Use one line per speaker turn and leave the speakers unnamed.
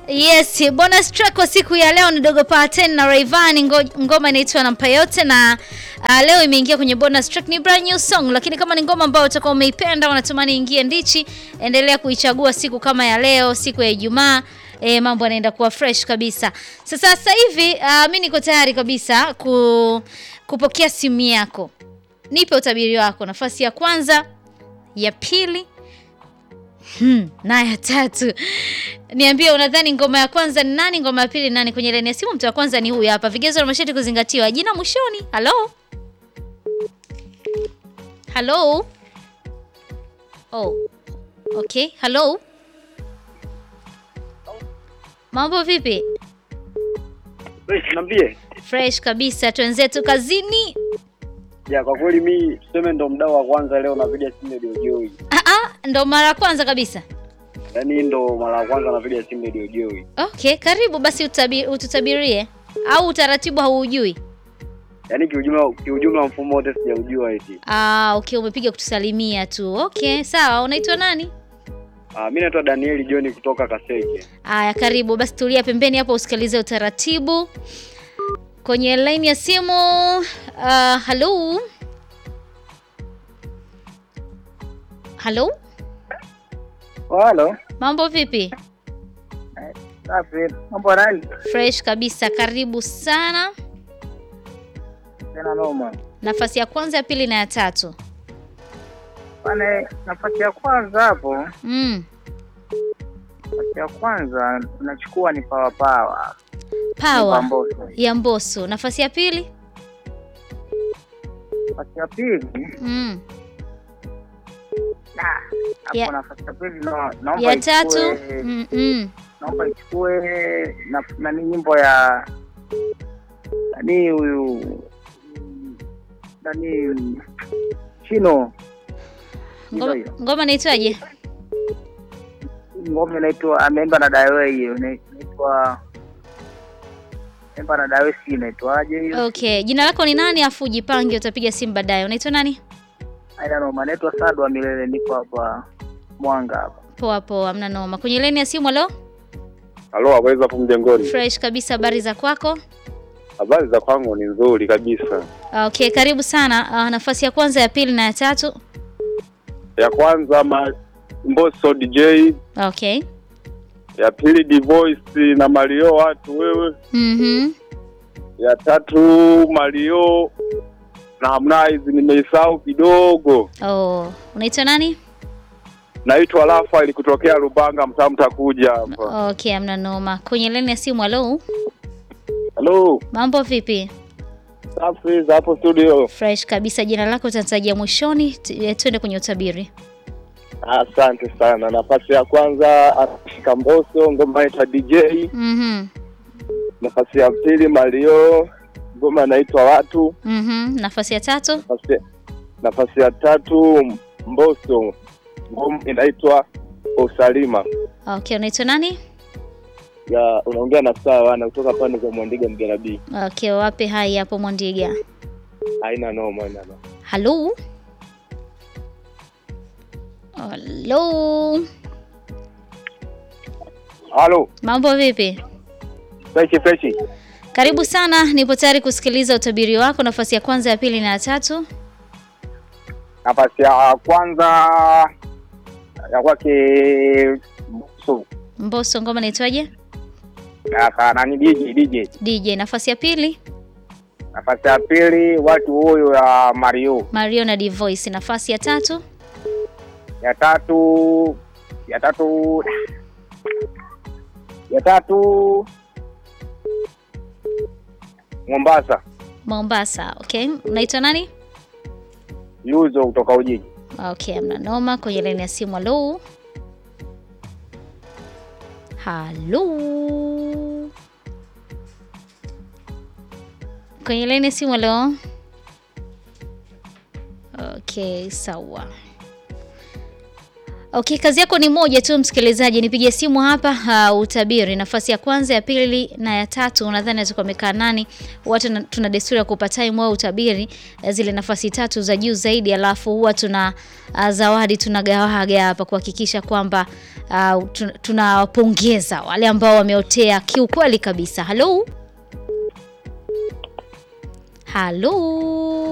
Yes, bonus track kwa siku ya leo ni Dogo Paten na Rayvanny, ngo- ngoma inaitwa Nampa Yote na uh, leo imeingia kwenye bonus track, ni brand new song, lakini kama ni ngoma ambayo utakuwa umeipenda unatamani ingie ndichi, endelea kuichagua siku kama ya leo, siku ya Ijumaa. E, mambo yanaenda kuwa fresh kabisa. Sasa sasa hivi uh, mi niko tayari kabisa ku, kupokea simu yako. Nipe utabiri wako, nafasi ya kwanza, ya pili Hmm, na ya tatu. Niambie unadhani ngoma ya kwanza ni nani, ngoma ya pili ni nani? Kwenye laini ya simu mtu wa kwanza ni huyu hapa. Vigezo na masharti kuzingatiwa. Jina mwishoni. Halo? Halo? Oh. Okay, halo? Mambo vipi?
Niambie.
Fresh kabisa, twenzetu kazini.
Ya kwa kweli mi tuseme ndo mdau wa kwanza leo napiga simu Radio Joy.
Ah ah, ndo mara ya kwanza kabisa.
Yaani ndo mara ya kwanza napiga simu Radio Joy.
Okay, karibu basi utabi, ututabirie au utaratibu hauujui?
Yaani kiujumla kiujumla mfumo wote sijaujua eti.
Ah, okay, umepiga kutusalimia tu. Okay, sawa. Unaitwa nani?
Ah, mimi naitwa Danieli John kutoka Kaseke.
Aya, karibu basi, tulia pembeni hapo usikilize utaratibu kwenye line ya simu. Uh, halo halo,
Halo.
mambo vipi?
Safi. Mambo nani?
Fresh kabisa, karibu sana.
Tena noma.
Nafasi ya kwanza, ya pili na ya tatu.
Pale nafasi ya kwanza hapo,
Mm.
nafasi ya kwanza tunachukua ni Power Power.
Power
Mbosso.
ya Mbosso. Nafasi ya pili.
Nafasi ya pili,
Mm.
na hapo
Ya-
nafasi ya pili no, naomba
Ya
ichukue-
tatu. Mm -mm.
naomba ichukue na nani nyimbo ya nani huyu nani Chino. Ndio
Ngoma,
hiyo.
ngoma inaitwaje?
Ngoma inaitwa ameimba na Dawe hiyo inaitwa ameimba na Dawe si inaitwaje hiyo?
Okay, jina lako ni nani? Afu ujipange, utapiga simu baadaye. Unaitwa nani?
Aina noma, naitwa Sadu wa Milele, niko hapa Mwanga hapa.
Poa poa, mna noma. Kwenye laini ya simu, halo.
Halo, habari za hapo mjengoni?
Fresh kabisa, habari za kwako?
Habari za kwangu ni nzuri kabisa.
Okay, karibu sana. Uh, nafasi ya kwanza, ya pili na ya tatu.
Ya kwanza ma Mbosso DJ,
Okay.
ya pili Divoice na Mario watu wewe,
Mhm.
ya tatu Mario na Harmonize nimeisahau kidogo.
Oh, unaitwa nani?
Naitwa Rafael kutokea Lubanga, mtaa mtakuja hapa.
Okay, amna noma. Kwenye laini ya simu, halo.
Halo,
Mambo vipi?
safi za hapo studio.
Fresh kabisa. Jina lako utatajia mwishoni, tu- eh, tuende kwenye utabiri.
Asante sana. Nafasi ya kwanza Ashika Mbosso, ngoma inaitwa DJ.
Mhm.
Nafasi ya pili Mario, ngoma inaitwa Watu.
Mhm. Nafasi ya tatu.
Nafasi, nafasi ya tatu Mbosso, ngoma inaitwa Usalima.
Okay, unaitwa nani?
Ya unaongea na sawa wana kutoka pande za Mwandiga Mgerabi.
Okay, wape hai hapo Mwandiga.
Haina noma, haina noma.
Halo. Halo.
Halo,
Mambo vipi?
freshi freshi.
Karibu sana, nipo tayari kusikiliza utabiri wako, nafasi ya kwanza, ya pili na ya tatu.
Nafasi ya kwanza ya kwake Mbosso
Mbosso, ngoma inaitwaje?
na ka- nani DJ DJ.
DJ. Nafasi ya pili,
Nafasi ya pili watu huyo ya Mario.
Mario na Divoice. Nafasi ya tatu,
Ya tatu ya tatu ya tatu Mombasa
Mombasa. Okay, unaitwa nani?
Yuzo kutoka Ujiji.
Okay, amna noma. Kwenye laini ya simu, halo. Halo. Kwenye laini ya simu, halo. Okay, sawa. Okay, kazi yako ni moja tu msikilizaji, nipigie simu hapa uh, utabiri nafasi ya kwanza, ya pili na ya tatu. Unadhani atakuwa amekaa nani? Huwa tuna, tuna desturi ya kupa time au utabiri uh, zile nafasi tatu za juu zaidi, alafu huwa tuna uh, zawadi tunagawaga hapa kuhakikisha kwamba uh, tun- tunawapongeza wale ambao wameotea kiukweli kabisa. Halo, halo.